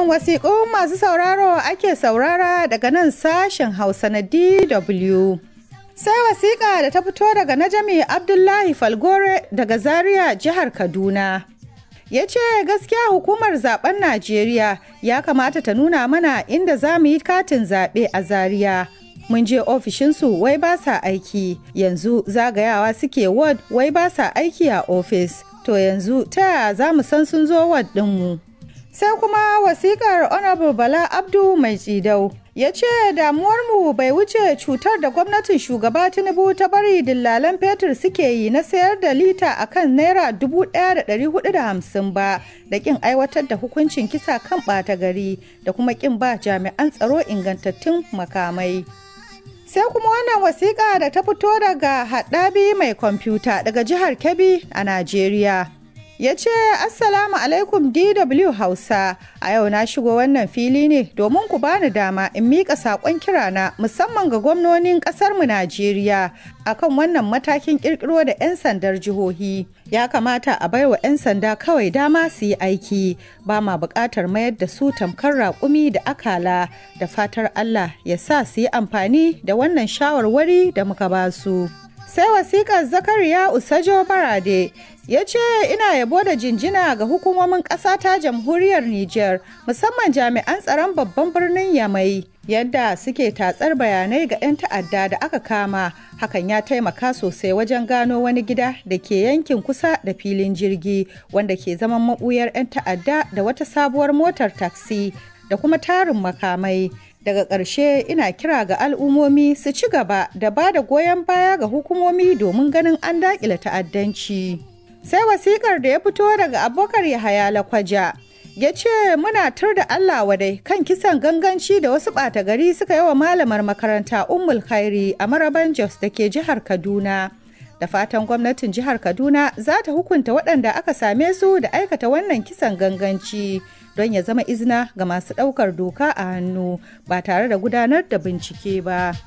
Shirin wasiƙun masu sauraro ake saurara daga nan sashen Hausa na DW. Sai wasiƙa da ta fito daga Najami Abdullahi Falgore daga Zaria jihar Kaduna. Ya ce gaskiya hukumar zaben Najeriya ya kamata ta nuna mana inda za mu yi katin zaɓe a Zaria. Mun je ofishinsu wai ba sa aiki, yanzu zagayawa suke ward wai ba sa aiki a ofis. To yanzu ta yaya za mu san sun zo ward ɗinmu? sai kuma wasikar honorable bala abdu mai tsidau ya ce damuwarmu bai wuce cutar da gwamnatin shugaba tinubu ta bari dillalan fetur suke yi na sayar da lita akan naira 1,450 ba da kin aiwatar da hukuncin kisa kan ɓata gari da kuma kin ba jami'an tsaro ingantattun makamai sai kuma wannan wasiƙa da ta fito daga haɗabi mai kwamfuta daga jihar kebbi a najeriya ya ce assalamu alaikum dw hausa a yau na shigo wannan fili ne domin ku bani dama in miƙa saƙon kirana musamman ga gwamnonin ƙasarmu najeriya akan wannan matakin ƙirƙiro da 'yan sandar jihohi ya kamata a baiwa 'yan sanda kawai dama su yi aiki ba ma buƙatar mayar da su tamkar raƙumi da akala da fatar allah ya sa su yi amfani da wannan shawarwari da muka ba su. sai wasikar zakariya usajo barade ya ce ina yabo da jinjina ga hukumomin ƙasa ta jamhuriyar niger musamman jami'an tsaron babban birnin yamai yadda suke tatsar bayanai ga 'yan ta'adda da aka kama hakan ya taimaka sosai wajen gano wani gida da ke yankin kusa da filin jirgi wanda ke zaman maɓuyar 'yan ta'adda da wata sabuwar motar taksi da kuma tarin makamai daga ƙarshe ina kira ga al'ummomi su ci gaba da ba da goyon baya ga hukumomi domin ganin an daƙile ta'addanci sai wasikar da ya fito daga abokar yahaya lakwaja ya ce muna tur da allah wadai kan kisan ganganci da wasu ɓata gari suka yi wa malamar makaranta ummul khairi a maraban jos da ke jihar kaduna da fatan gwamnatin jihar kaduna za ta hukunta waɗanda aka same su da aikata wannan kisan ganganci don ya zama izina ga masu ɗaukar doka a hannu ba tare da gudanar da bincike ba.